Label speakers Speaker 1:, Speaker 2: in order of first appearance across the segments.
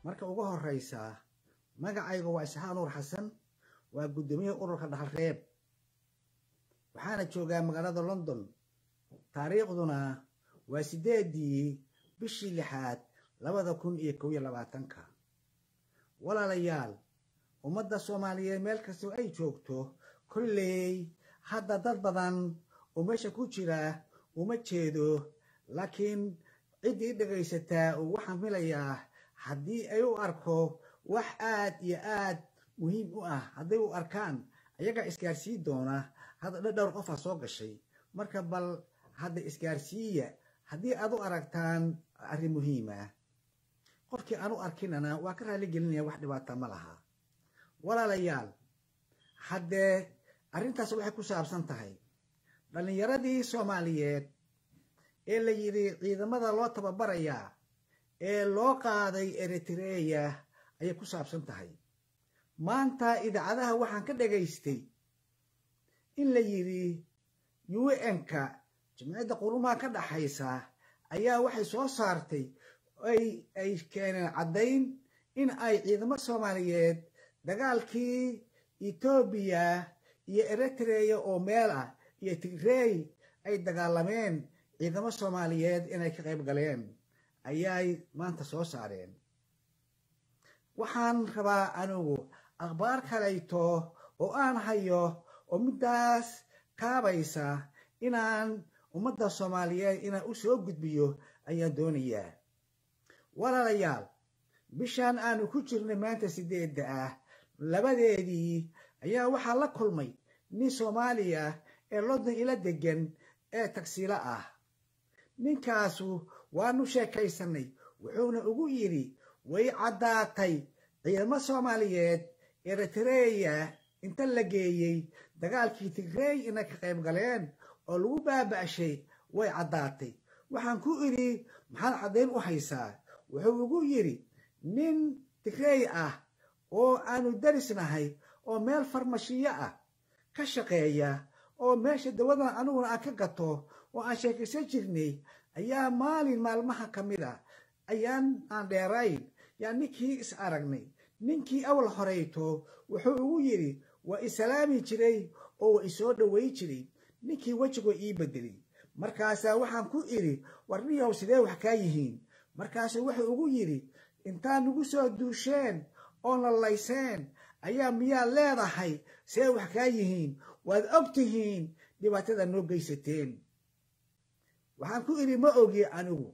Speaker 1: marka ugu horeysa magacayga waa isxaaq nuur xasan waa guddoomiyaha ururka dhaxalreeb waxaana joogaa magaalada london taariikhduna waa sideedii bishii lixaad labada kun iyo kow iyo labaatanka walaalayaal ummadda soomaaliyeed meel kastoo ay joogto kolley hadda dad badan oo meesha ku jira uma jeedo laakiin ciddii dhegaysataa uu waxaan filayaa haddii ay u arko wax aad iyo aad muhiim u ah hadday u arkaan ayagaa isgaarsiin doona hadda dhowr qofaa soo gashay marka bal hadda isgaarsiiya haddii aad u aragtaan arrin muhiima qofkii aan u arkinana waa ka raali gelinaya wax dhibaata ma laha walaalayaal haddee arrintaas waxay ku saabsan tahay dhallinyaradii soomaaliyeed ee la yidhi ciidamada loo tababarayaa ee loo qaaday eritreya ayay ku saabsan tahay maanta idaacadaha waxaan ka dhagaystay in la yidhi un-ka jimciyadda qurumaha ka dhaxaysa ayaa waxay soo saartay ay keeneen caddayn in ay ciidamo soomaaliyeed dagaalkii etoobiya iyo eritreya oo meel ah iyo tigrey ay dagaalameen ciidamo soomaaliyeed inay ka qayb galeen ayay maanta soo saareen waxaan rabaa anigu akhbaar kalayto oo aan hayo oo middaas kaabaysa inaan ummadda soomaaliyeed inaan u soo gudbiyo ayaan doonayaa walaalayaal bishaan aanu ku jirnay maanta sideedda ah labadeedii ayaa waxaa la kulmay nin soomaaliya ee london ila degan ee tagsiilo ah ninkaasu waanu sheekaysanay wuxuuna ugu yidhi way caddaatay ciidamo soomaaliyeed eritreya inta la geeyey dagaalkii tigrey inay ka qayb galeen oo lagu baaba'shay way caddaatay waxaan ku idhi maxaad caddayn u haysaa wuxuu ugu yidhi nin tigrey ah oo aanu darisnahay oo meel farmashiyo ah ka shaqeeya oo meesha dawadan aniguna aan ka gato oo aan sheekaysan jirnay ayaa maalin maalmaha ka mid a ayaan aan dheerayn yaa ninkii is aragnay ninkii awal horeyto wuxuu ugu yidhi waa isalaami jiray oo waa isoo dhoway jiray ninkii wejigoo ii bedelay markaasaa waxaan ku idhi warniyow sidee wax kaa yihiin markaasuu wuxuu ugu yidhi intaad nagu soo duusheen oo nalayseen ayaa miyaad leedahay see wax kaa yihiin waad og tihiin dhibaatada noo geysateen waxaan ku idhi ma ogi anigu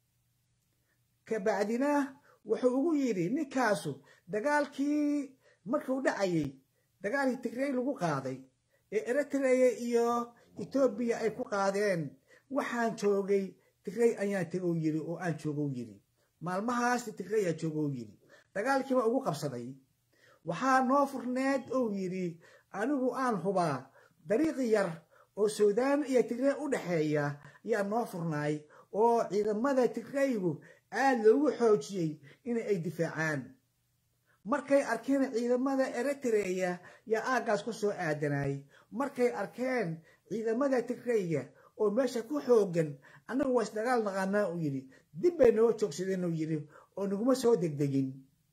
Speaker 1: kabacdina wuxuu ugu yidhi ninkaasu dagaalkii markuu dhacayay dagaalkii tigrey lagu qaaday ee eritreya iyo etoobiya ay ku qaadeen waxaan joogay tigrey ayaan tegow yidhi oo aan joogow yidhi maalmahaas tigreyaa joogow yidhi dagaalkiiba ugu qabsaday waxaa noo furneed ou yidhi anigu aan hubaa dariiqi yar oo suudaan iyo tigrey u dhexeeya ayaa noo furnaay oo ciidamada tigreygu aad loogu xoojiyey in ay difaacaan markay arkeen ciidamada eritreya yaa aaggaas ku soo aadanay markay arkeen ciidamada tigreyga oo meesha ku xoogan annagu waa isdagaal naqaanaa uu yidhi dib bay noo joogsadeen uu yidhi oo naguma soo degdegin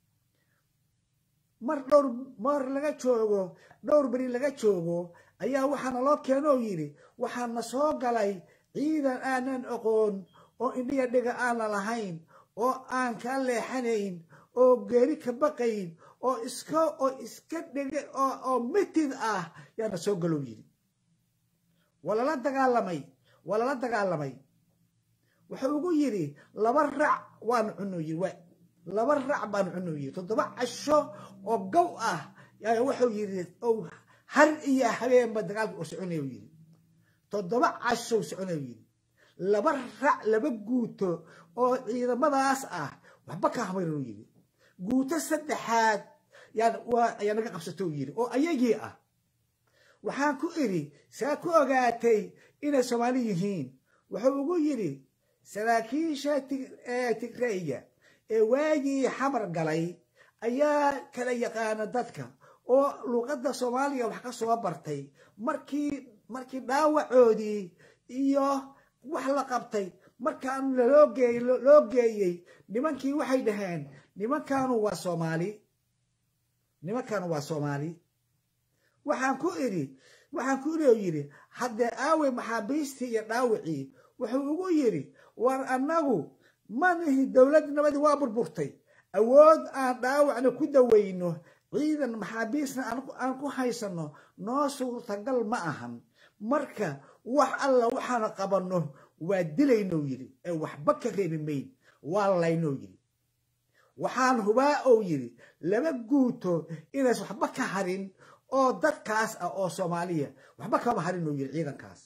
Speaker 1: mar dhowr mar laga joogo dhowr beri laga joogo ayaa waxaana loo keeno oo yidhi waxaana soo galay ciidan aanan aqoon oo indhiya dhiga aana lahayn oo aan kaa leexanayn oo geeri ka baqayn oo iska oo iska dhege oo mitid ah yaana soo galow yidhi walala dagaalamay walala dagaalamay wuxuu ugu yidhi laba rac waanu cunuu yidhi laba rac baanu cunuu yidhi toddoba casho oo gow ah yaa wuxuu yidhi har iyo habeenba dagaalka oo soconaya yidhi toddoba cashow soconaya yidhi laba rac laba guuto oo ciidamadaas ah waxba ka hamaynu yidhi guuto saddexaad ayaa naga qabsato yidhi oo ayagii ah waxaan ku idhi saa ku ogaatay inay soomaali yihiin wuxuu ugu yidhi saraakiisha tigreyga ee waagii xamar galay ayaa kala yaqaana dadka oo luuqadda soomaaliya wax ka soo bartay markii markii dhaawacoodii iyo wax la qabtay markaan loo geeyey loo geeyey nimankii waxay dhaheen nimankaanu waa soomaali nimankaanu waa soomaali waxaan ku idhi waxaan ku idhi oo yidhi haddee aawey maxaabiistii iyo dhaawicii wuxuu ugu yidhi war annagu manihi dowladnimadii waa burburtay awood aan dhaawacna ku dawayno ciidan maxaabiisna aan ku haysanno noo suurtagal ma ahan marka wax alla waxaana qabanno waa dilaynoo yidhi ee waxba ka reebi mayn waa laynoo yidhi waxaan hubaa ou yidhi laba guuto inays waxba ka harin oo dadkaas ah oo soomaaliya waxba kama harin oo yidhi ciidankaas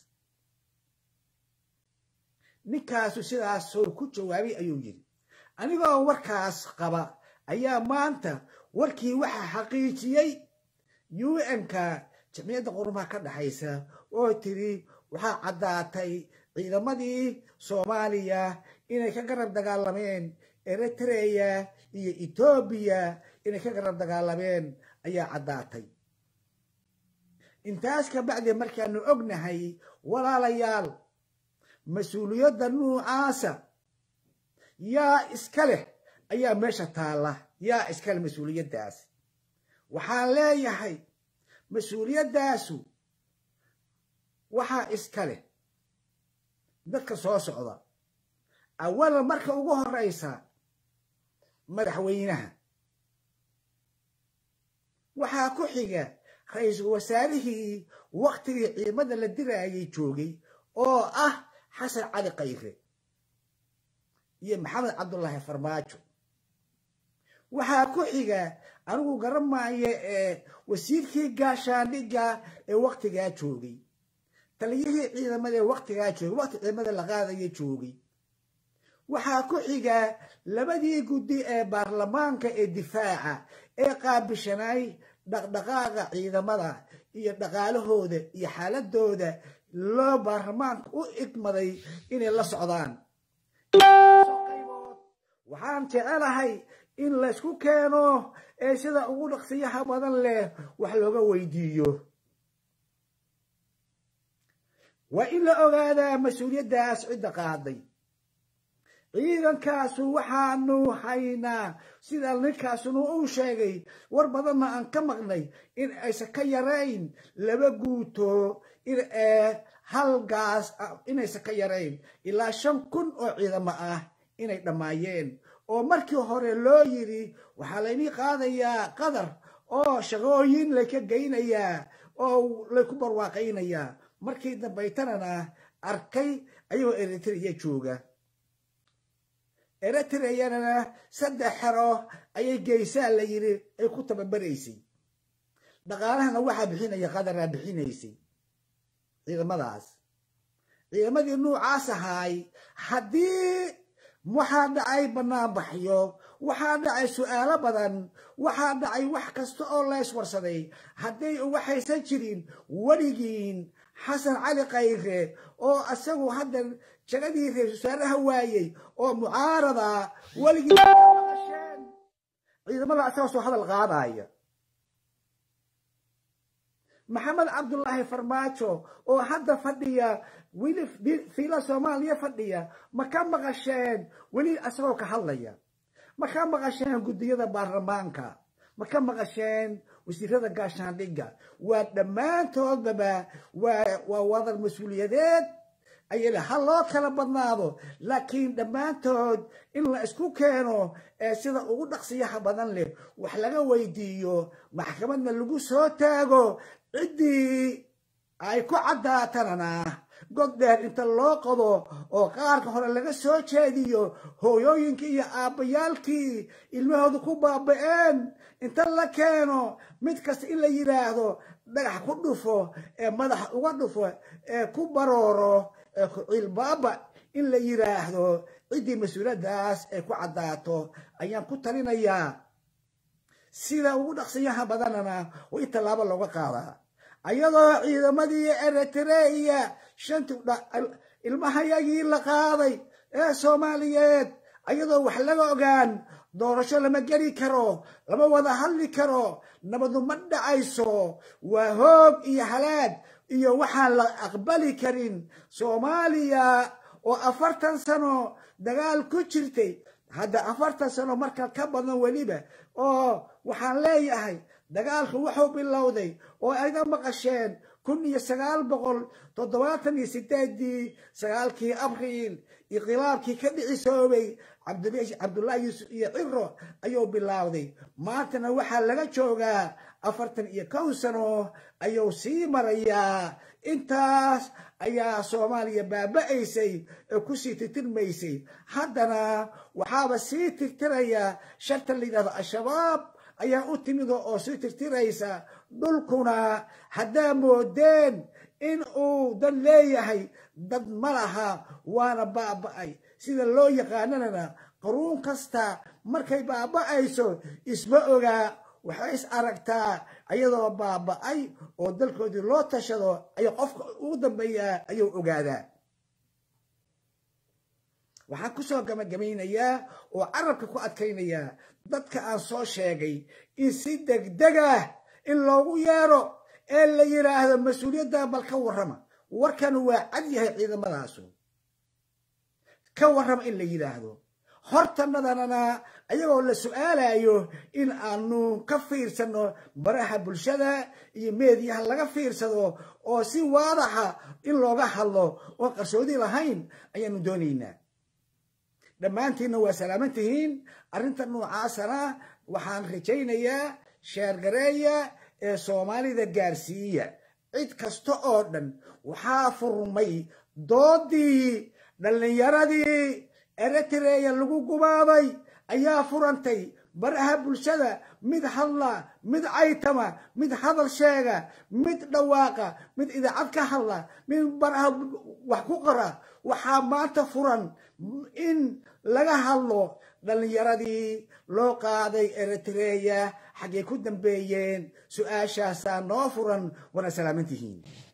Speaker 1: ninkaasu sidaasoo ku jawaabay ayuu yidhi anigoo warkaas qaba ayaa maanta warkii waxaa xaqiijiyey u n-ka jamciyadda qurumaha ka dhexaysa oo tiri waxaa caddaatay ciidamadii soomaaliya inay ka garab dagaalameen eritreya iyo etoobiya inay ka garab dagaalameen ayaa caddaatay intaas ka bacdi markaanu ognahay walaalayaal mas-uuliyadda nuucaasa yaa iska leh ayaa meesha taalla yaa iska leh mas-uuliyaddaas waxaan leeyahay mas-uuliyaddaasu waxaa iska leh dadka soo socda awalan marka ugu horeysa madaxweynaha waxaa ku xiga ra-iisul wasaarihii waktigii ciidamada la diraayay joogay oo ah xasan cali kayre iyo maxamed cabdullaahi farmaajo waxaa ku xiga anigu garanmaayo ee wasiirkii gaashaandhigga ee waktigaa joogay taliyihii ciidamada ee waktigaa joogay wakti ciidamada la qaadaya joogay waxaa ku xiga labadii guddi ee baarlamaanka ee difaaca ee qaabishanay dhaqdhaqaaqa ciidamada iyo dhaqaalahooda iyo xaaladooda loo baarlamaanka u igmaday inay la socdaan waxaan jecelahay in laysku keeno ee sida ugu dhaqsiyaha badan leh wax looga weydiiyo waa in la ogaadaa mas-uuliyaddaas cidda qaaday ciidankaasu waxaanu haynaa sida ninkaasuna uu sheegay war badanna aan ka maqnay in aysan ka yarayn laba guuto hal gaas inaysan ka yarayn ilaa shan kun oo ciidamo ah inay dhammaayeen oo markii hore loo yidhi waxaa laynii qaadayaa qadar oo shaqooyin layka geynayaa oo layku barwaaqaynayaa markii dambaytanana arkay ayagoo eritrea jooga eritreyana saddex xero ayay geysaa la yidhi ay ku tababaraysay dhaqaalahana waxaa bixinaya qadaraa bixinaysay ciidamadaas ciidamadii nuucaas ahaay haddii waxaa dhacay banaanbaxyo waxaa dhacay su'aalo badan waxaa dhacay wax kasta oo layswarsaday hadday waxaysan jirin weligiin xasan cali kayre oo isagu hadda jagadii ra-isul wasaaraha waayey oo mucaarada weligii maqasheen ciidamada isaga soo hadal qaadaya maxamed cabdullaahi farmaajo oo hadda fadhiya weli fiila soomaaliya fadhiya ma ka maqasheen weli isagoo ka hadlaya ma ka maqasheen guddiyada baarlamaanka ma ka maqasheen wasiirada gaashaandhigga waa dhammaantoodbaba waa wadar mas-uuliyadeed ayale ha loo kala badnaado laakiin dhammaantood in la isku keeno ee sida ugu dhaqsiyaha badan leh wax laga weydiiyo maxkamadna lagu soo taago ciddii ay ku caddaatanana god dheer inta loo qodo oo qaarka hore laga soo jeediyo hooyooyinkii iyo aabbayaalkii ilmahooda ku baaba'een inta la keeno mid kasta in la yidhaahdo dhagax ku dhufo ee madaxa uga dhufo ee ku barooro ee ku ciilbaaba in la yidhaahdo ciddii mas-uuliyaddaas ay ku caddaato ayaan ku talinayaa sida ugu dhaqsiyaha badanana waa in tallaabo looga qaadaa ayadoo ciidamadii eritreya shanti ilmahayagii la qaaday ee soomaaliyeed ayadoo wax laga ogaan doorasho lama geli karo lama wada hadli karo nabadu ma dhacayso waa hoog iyo halaag iyo waxaan la aqbali karin soomaaliya oo afartan sano dagaal ku jirtay hadda afartan sano marka ka badan weliba oo waxaan leeyahay dagaalku wuxuu bilowday oo ayga maqasheen kun iyo sagaal boqol toddobaatan iyo sideedii sagaalkii abriil inqilaabkii ka dhicisoobay cabdullaahi yuusuf iyo ciro ayuu bilaawday maantana waxaa laga joogaa afartan iyo kow sano ayuu sii marayaa intaas ayaa soomaaliya baaba'aysay ee kusii tirtirmaysay haddana waxaaba sii tirtiraya sharta la yidhahdo al-shabaab ayaa u timido oo sii tirtiraysa dhulkuna haddaa moodeen in uu dad leeyahay dad ma laha waana baaba'ay sida loo yaqaananana qaruun kasta markay baaba'ayso isma ogaa waxay is aragtaa ayadoo baaba'ay oo dalkoodii loo tashado ayuu qofka ugu dambeeyaa ayuu ogaadaa waxaan kusoo gabagabaynayaa oo carabka ku adkaynayaa dadka aan soo sheegay in si degdegah in loogu yeero ee la yidhaahdo mas-uuliyadda bal ka warrama warkan waa cad yahay ciidamadaasu ka warrama in la yidhaahdo hortanadanana ayagoo la su-aalayo in aanu ka fiirsano baraha bulshada iyo meediyaha laga fiirsado oo si waadaxa in looga hadlo oo qarsoodi lahayn ayaanu doonaynaa dhammaantiinna waa salaaman tihiin arrinta noocaasana waxaan rajaynayaa sheergareeya ee soomaalida gaarsiiya cid kasta oo dhan waxaa furmay doodii dhallinyaradii eritreya lagu gubaaday ayaa furantay baraha bulshada mid hadla mid caytama mid hadal sheega mid dhawaaqa mid idaacad ka hadla mid baraha wax ku qora waxaa maanta furan in laga hadlo dhallinyaradii loo qaaday eritreya xaggay ku dambeeyeen su-aashaasaa noo furan wana salaaman tihiin